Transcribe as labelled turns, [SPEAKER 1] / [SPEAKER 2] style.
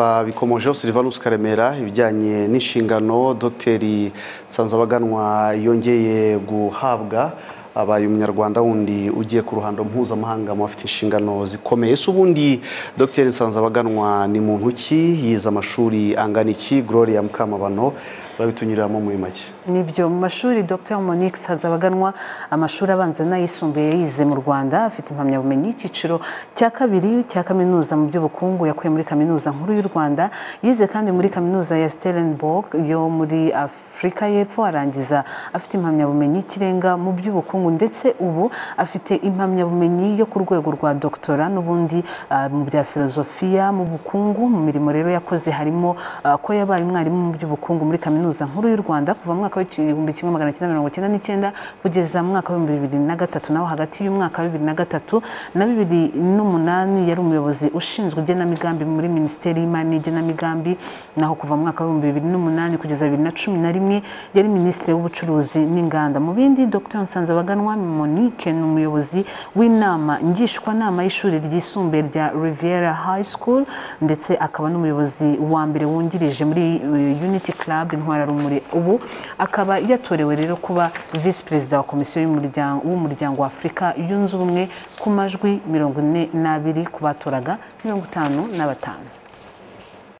[SPEAKER 1] babikomojeho silivanus karemera ibijyanye n'inshingano dogiteri nsanzabaganwa yongeye guhabwa abaye umunyarwanda wundi ugiye ku ruhando mpuzamahanga mu bafite inshingano zikomeye ese ubundi dogiteri nsanzabaganwa ni muntu ki yize amashuri angana iki gloria mukamabano babitunyuriramo muri make
[SPEAKER 2] nibyo mu mashuri dr monique nsanzabaganwa amashuri abanza n'ayisumbuye yize mu rwanda afite impamyabumenyi y'icyiciro cya kabiri cya kaminuza mu by'ubukungu yakuye muri kaminuza nkuru y'u rwanda yize kandi muri kaminuza ya stellenbourg yo muri afurika y'epfo arangiza afite impamyabumenyi y'ikirenga mu by'ubukungu ndetse ubu afite impamyabumenyi yo ku rwego rwa doctora n'ubundi ah, mu bya filozofiya mu bukungu mu mirimo rero yakoze harimo ah, ko yabaye umwarimu mu by'ubukungu muri kaminuza nkuru y'u rwanda kuva mu mwaka w'igihumbi kimwe magana cyenda mirongo cyenda n'icyenda kugeza mu mwaka w'ibihumbi bibiri na gatatu naho hagati y'umwaka wa bibiri na gatatu na bibiri n'umunani yari umuyobozi ushinzwe igenamigambi muri minisiteri y'imari n'igenamigambi naho kuva mu mwaka w'ibihumbi bibiri n'umunani kugeza bibiri na cumi na rimwe yari minisitiri w'ubucuruzi n'inganda mu bindi dr nsanzabaganwa monique ni umuyobozi w'inama ngishwanama y'ishuri ryisumbuye rya riviera high school ndetse akaba n'umuyobozi wa mbere wungirije muri eh, unity club intwararumuri ubu akaba yatorewe rero kuba visi perezida wa komisiyo y'umuryango- w'umuryango wa afurika yunze ubumwe ku majwi mirongo ine n'abiri ku batoraga mirongo itanu na batanu